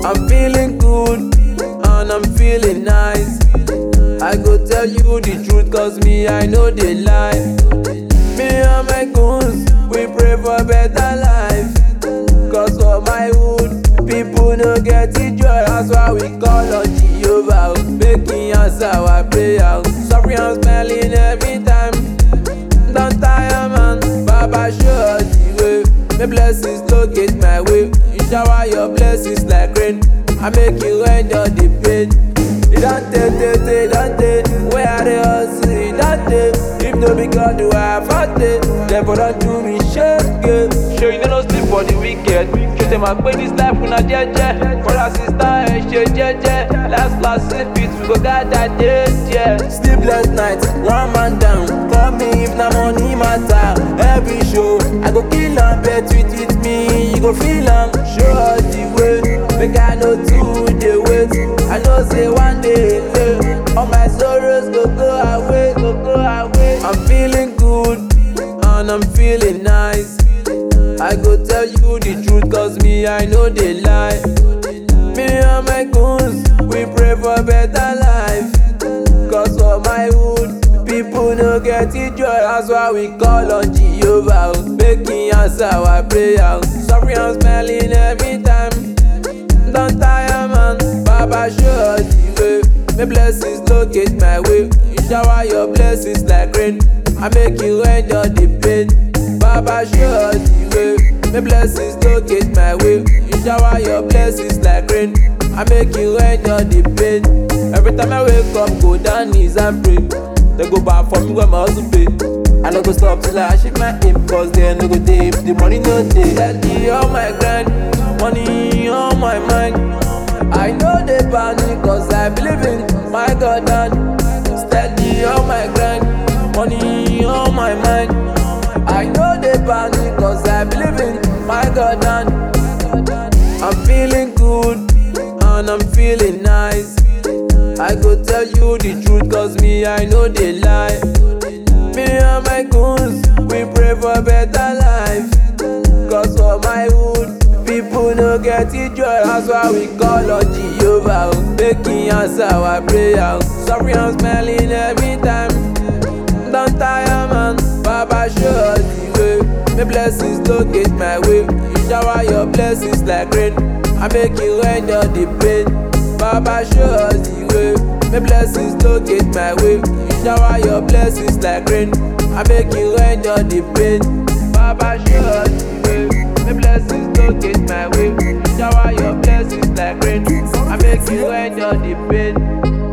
I'm feeling good and I'm feeling nice. I go tell you the truth cause me I know they lie. Me and my goons, we pray for better life. Cause for my hood, people no get it joy. That's why we call on Jehovah. oh. Making answer our prayer. Sorry I'm smelling every time. Don't tire man, Baba show us the way. My blessings locate my way. You shower your blessings like rain. I make you enjoy the pain. It don't take, take, take, don't take. Where are the hustle? It don't take. If no be God, do I have a day? Therefore don't do me shake it. Show you no sleep for the wicked. Show them I pay this life una jeje. Brother sister, eh, ṣe jeje. Last last sleep it, we go gather day, yeah. Sleepless night, one man down. Call me if na money matter. Every show, I go kill am, bet with it me, you go feel am. Show us the way, make I know too dey wait. I know say one day, eh, all my sorrows go go away, go go away. I'm feeling good and I'm feeling nice. I go tell you the truth cause me I know they lie. Me and my goons, we pray for better life. Cause for my hood, people no get it joy. That's why we call on Jehovah. oh. Making answer our prayer. Sorry I'm smelling every time. Don't tire man, Baba show us the way. My blessings locate my way. You shower your blessings like rain. I make you enjoy the pain. Baba show us the way. My blessings locate my way. You shower your blessings like rain. I make you enjoy the pain. Every time I wake up, go down knees and pray. They go back for me when my hustle pay. I no go stop till I achieve my aim Cause they no go dey if the money no dey Steady on my grind, money on my mind I know they panic cause I believe in my God and Steady on my grind, money on my mind I know they panic cause I believe in my God and I'm feeling good and I'm feeling nice I go tell you the truth cause me I know they lie Me and my goons, we pray for better life Cause for my hood, people no get it joy That's why we call on Jehovah oh. Making answer our prayer Sorry I'm smelling every time Don't tire man, Baba show us the way My blessings locate my way You shower your blessings like rain I make you enjoy the pain Baba show us the way My blessings locate my way You shower your blessings like rain I make you enjoy the pain Baba show us the way My blessings locate my way You shower your blessings like rain I make you enjoy the pain